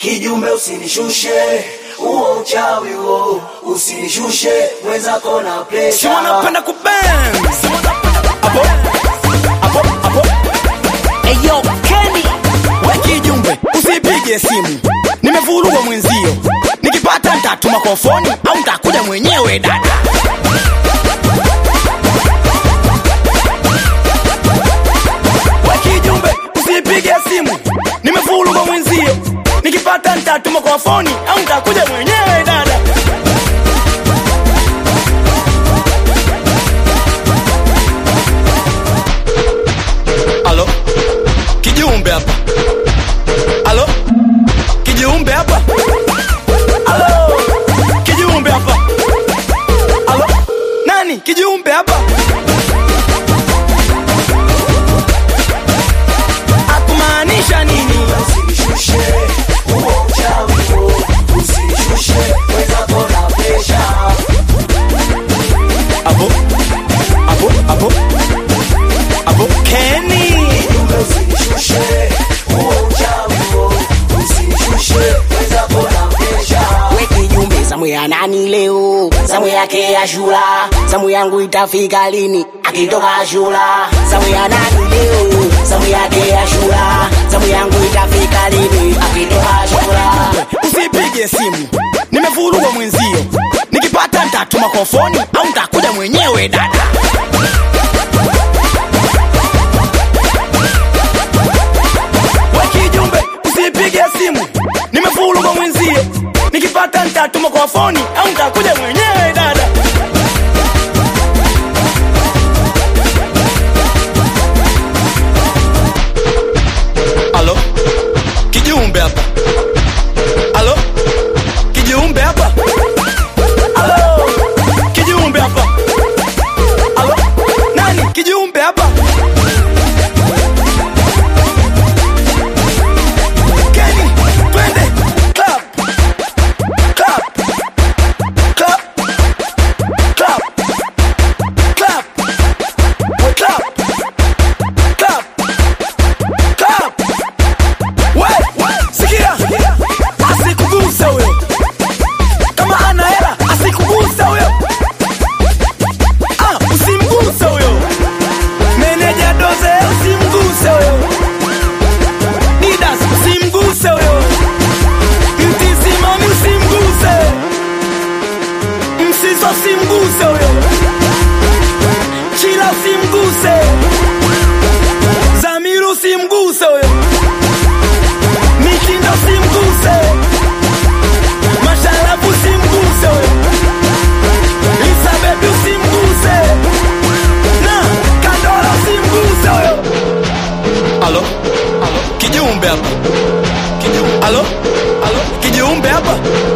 Kijumbe usinishushe, huo uchawi huo, usinishushe mwenzako na si presha. wanapenda kubenz apo apo apo eyo keni we kijumbe usipige simu nimevurugwa mwenzio nikipata ntatuma kwa foni au ntakuja mwenyewe dada we kijumbe usipige simu nimevurugwa mwenzio nikipata ntatuma kwa foni au ntakuja mwenyewe dada Alo, kijumbe hapa. Alo, kijumbe hapa. Alo, kijumbe hapa. Alo, nani kijumbe hapa? Akumaanisha nini? Usinishushe, huo uchawi huo, usinishushe mwenzako na presha. Abo, abo, abo, abo, Kenny. Kijumbe usinishushe, huo uchawi huo, usinishushe mwenzako na presha. weki jumbe zamu ya nani leo zamu yake ya shula zamu yangu itafika lini akitoka shula zamu ya nani leo zamu yake ya shula zamu yangu itafika lini akitoka shula usipige simu nimevurugwa mwenzio nikipata ntatuma kwa foni au ntakuja mwenyewe dada wakijumbe usipige simu nimevurugwa mwenzio nikipata ntatuma kwa foni au ntakuja mwenyewe dada alo kijumbe hapa Alo? Kijiumbe hapa? Alo? Kijiumbe hapa? Alo? Nani? Kijiumbe hapa? Kenny, twende. Clap. Clap. Clap. Clap. Clap. We clap. Clap. Clap. We, sikia asikuguse huyo kama ana hela asikuguse huyo ah, usimguse huyo meneja doze usimguse huyo didas usimguse huyo mtisimami usimguse msiso usimguse huyo chila usimguse zamiru usimguse huyo Mitindo simguse, masharabu simguse, Lisa baby simguse, na Kandora simguse huyo. Alo, alo, kijiumbe hapa. Kijiumbe. Alo, alo, kijiumbe hapa.